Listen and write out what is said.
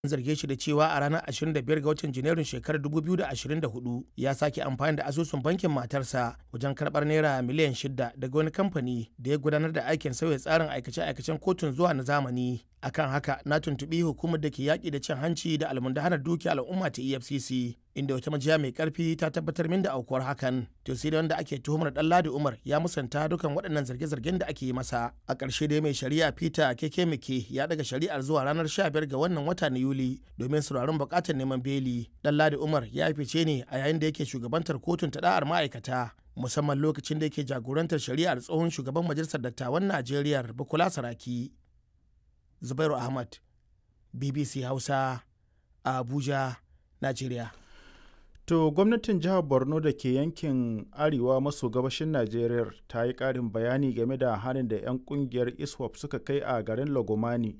zarge shi da cewa a ranar 25 ga watan janairun shekarar 2024 ya sake amfani da asusun bankin matarsa wajen karbar naira miliyan 6 daga wani kamfani da ya gudanar da aikin sauya tsarin aikace-aikacen kotun zuwa na zamani akan haka na tuntubi hukumar da ke yaƙi da cin hanci da almundahanar dukiya al'umma ta efcc inda wata majiya mai karfi ta tabbatar min da aukuwar hakan to sai da wanda ake tuhumar dan ladi umar ya musanta dukan waɗannan zarge-zargen da ake yi masa a ƙarshe dai mai shari'a peter keke mike ya daga shari'ar zuwa ranar 15 ga wannan wata na yuli domin sauraron buƙatar neman beli dan ladi umar ya fice ne a yayin da yake shugabantar kotun ta da'ar ma'aikata musamman lokacin da yake jagorantar shari'ar tsohon shugaban majalisar dattawan najeriya bukola saraki zubairu ahmad bbc hausa a abuja najeriya To gwamnatin jihar Borno da ke yankin arewa maso gabashin Najeriya ta yi ƙarin bayani game da harin da 'yan ƙungiyar ISWAP suka kai a garin Lagomani